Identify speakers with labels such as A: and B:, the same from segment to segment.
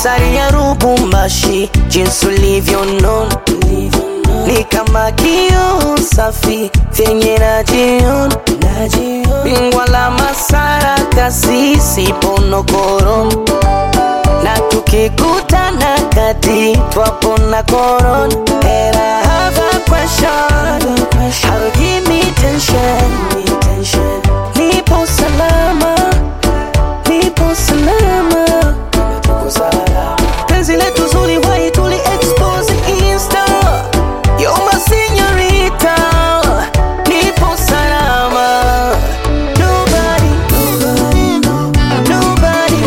A: asari ya Lubumbashi, jinsi ulivyonona ni kama kioo safi vyenye najiona, bingwa la masara kasisi ponokoro, na tukikutana kati twapona korona. And I have a question, how give me tension, nipo salama, nipo salama penzi letu zuri wai tuli expose insta yo my señorita nipo salama nobody nobody nobody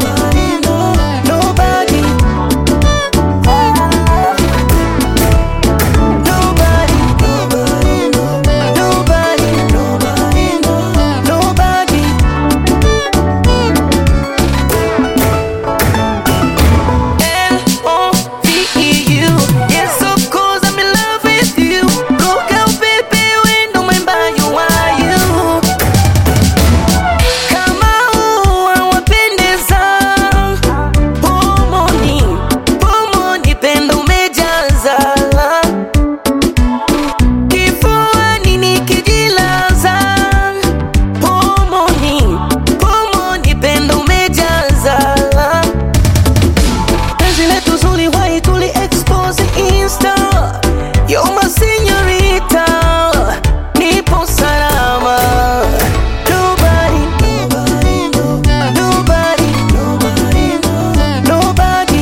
A: nobody nobody nobody nobody L-O-V-E-U Yes, of course, I'm in love with you Look out, baby, we don't mind by you, are you Kama ua wapendeza Pomoni, pomoni, pendo umejaza Kifuani nikijilaza Pomoni, pomoni, pendo umejaza penzi letu zuri wai tuli expose insta yo my señorita nipo salama nobody nobody nobody nobody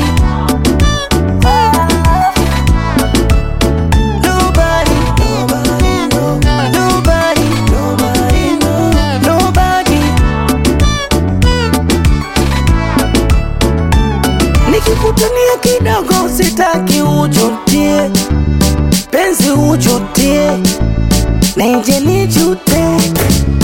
A: nobody nobody nikikutania kidogo sitaki ujutie penzi ujutie neje nijute